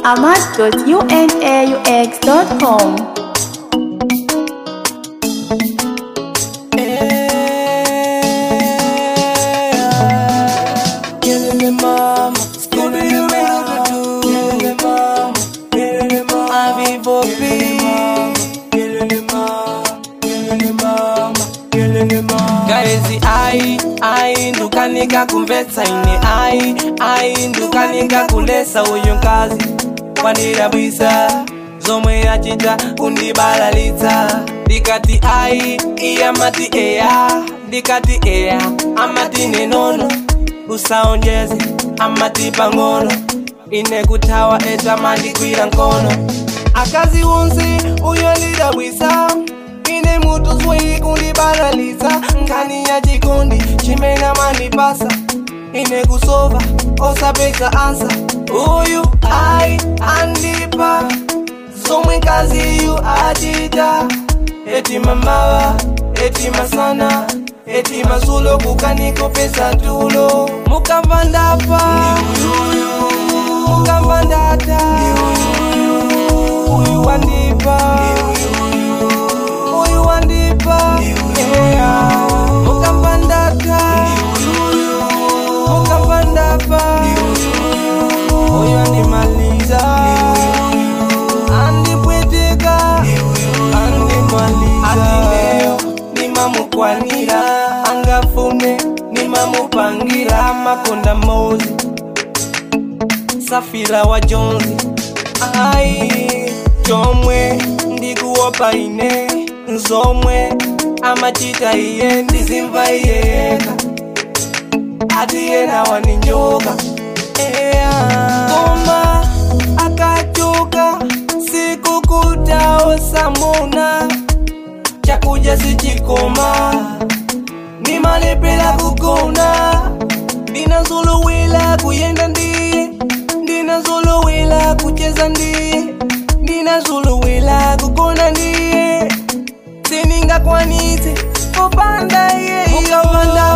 amat.unaux.com. Killing me mama, Scooby Doo do Killing me mama, killing me mama, Avi Bobi, killing me mama, killing me mama, killing me mama. Kaezi ai ai ndukanika kumvetsa ine ai ai ndukanika kulesa uyu nkazi wandirabwisa zomwe yachita kundibalalitsa ndikati ai iyamati eya ndikati eya amati nenono usaonjeze amati pang'ono ine kuthawa etamandikwira nkono akazi wonse uyo ndidabwisa ine mutu zwi kundibalalitsa nkhani ya chikondi chimene amandipasa ine kusova osapeza ansa uyu ai andipa zomwe kaziyu achita eti mamawa eti masana eti masulo kukanikopesa tulo mukamva ndapa mukamva ndata uyu wandipa uyu wandipa yeah. mukamva ndata mukamva ndapa uyu andimaliza andipweteka andimaliza atineyo nimamukwanira angafune nimamupangira makonda mozi safira wa jonzi ai chomwe ndikuopa ine zomwe amachita iye ndizimva iye yeka ati yena waninjoka yeah. koma akachoka siku kutaosamuna chakuja sichikoma nimalepela kugona ndinazolowela kuyenda ndiye ndinazolowela kucheza ndiye ndinazolowela kugona ndiye siningakwanise kupanda iye mukapanda